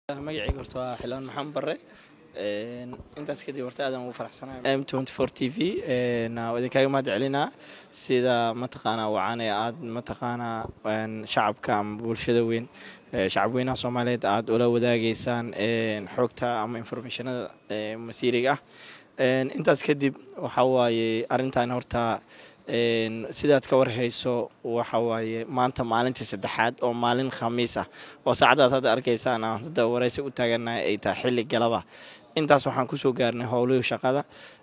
magacayga horta waa xildhibaan maxamed bare intaas kadib horta aadan ugu faraxsanahay m twenty four t v waa idinkaaga mahad celinaa sida mataqaanaa wacan ee aad mataqaanaa shacabka ama bulshada weyn shacab weynaha soomaaliyeed aad ula wadaageysaan xogta ama informationada masiiriga ah intaas kadib waxa waaye arrintan horta sidaad ka warhayso waxa waaye maanta maalintii saddexaad oo maalin khamiis ah oo saacadaad hadda arkaysaan aan hadda waraysi u taaganahay ay tahay xilli galaba intaas waxaan kusoo gaarnay howlihii shaqada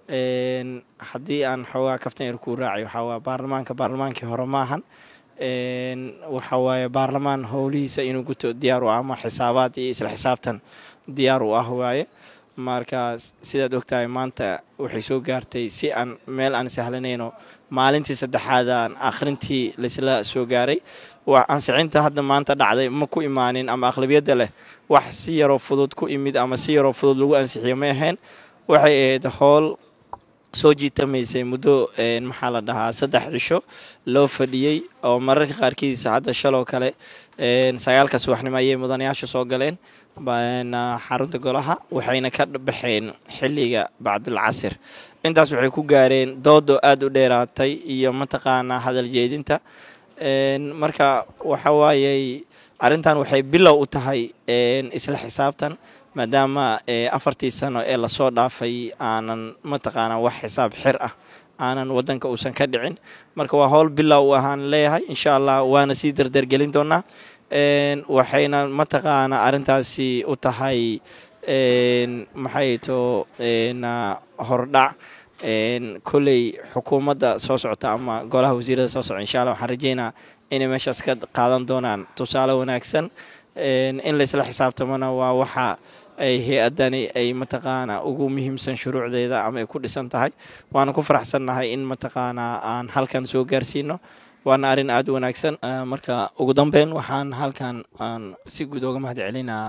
haddii aan xoogaa kaftan yar kuu raacay waxaa waa baarlamaanka baarlamaankii hore maahan waxa waaye baarlamaan howlihiisa inuu guto diyaar u ah ama xisaabaad iyo isla xisaabtan diyaar u ah waaye marka sidaad ogtahay maanta waxay soo gaartay si aan meel aan sahlanayno maalintii saddexaad aan akhrintii laisla soo gaaray ansicinta hadda maanta dhacday ma ku imaanin ama aqlabiyadda leh wax si yaroo fudud ku imid ama si yaroo fudud lagu ansixiyo ma ahayn waxay ahayd howl soo jiitamaysay muddo maxaa la dhahaa saddex cisho loo fadhiyey oo mararka qaarkiisa hadda shaloo kale sagaalka subaxnimo ayay mudanayaasha soo galeen xarunta golaha waxayna ka baxeen xilliga bacdulcasir intaas waxay ku gaareen doodo aada u dheeraatay iyo mataqaanaa hadal jeedinta marka waxa waayey arrintan waxay bilow u tahay isla xisaabtan maadaama afartii sano ee lasoo dhaafay aanan mataqaanaa wax xisaab xir ah aanan wadanka uusan ka dhicin marka waa howl bilow u ahaan leeyahay insha allah waana sii dardargelin doonaa waxayna mataqaanaa arrintaasi u tahay maxay to hordhac kolley xukuumadda soo socota ama golaha wasiirada soo socota insha allah waxaan rajeynaa inay meeshaas ka qaadan doonaan tusaale wanaagsan in laysla xisaabtamona waa waxa ay hay-adani ay mataqaanaa ugu muhiimsan shuruucdeeda ama ay ku dhisan tahay waana ku faraxsannahay in mataqaanaa aan halkan soo gaarsiino waana arrin aada u wanaagsan marka ugu dambeyn waxaan halkan aan si guud oga mahad celinaa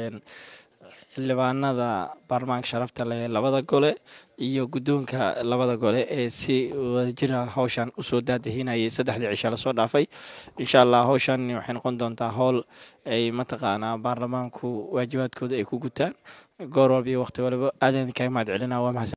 xildhibaanada baarlamaanka sharafta leh labada gole iyo guddoonka labada gole ee si wadajira howshan usoo daadahinayay saddexdii cisha lasoo dhaafay insha allah howshan waxay noqon doontaa howl ay mataqaanaa baarlamaanku waajibaadkooda ay ku gutaan goor walba iyo waqti waliba aadaan kaga mahad celinaa waa mahadsan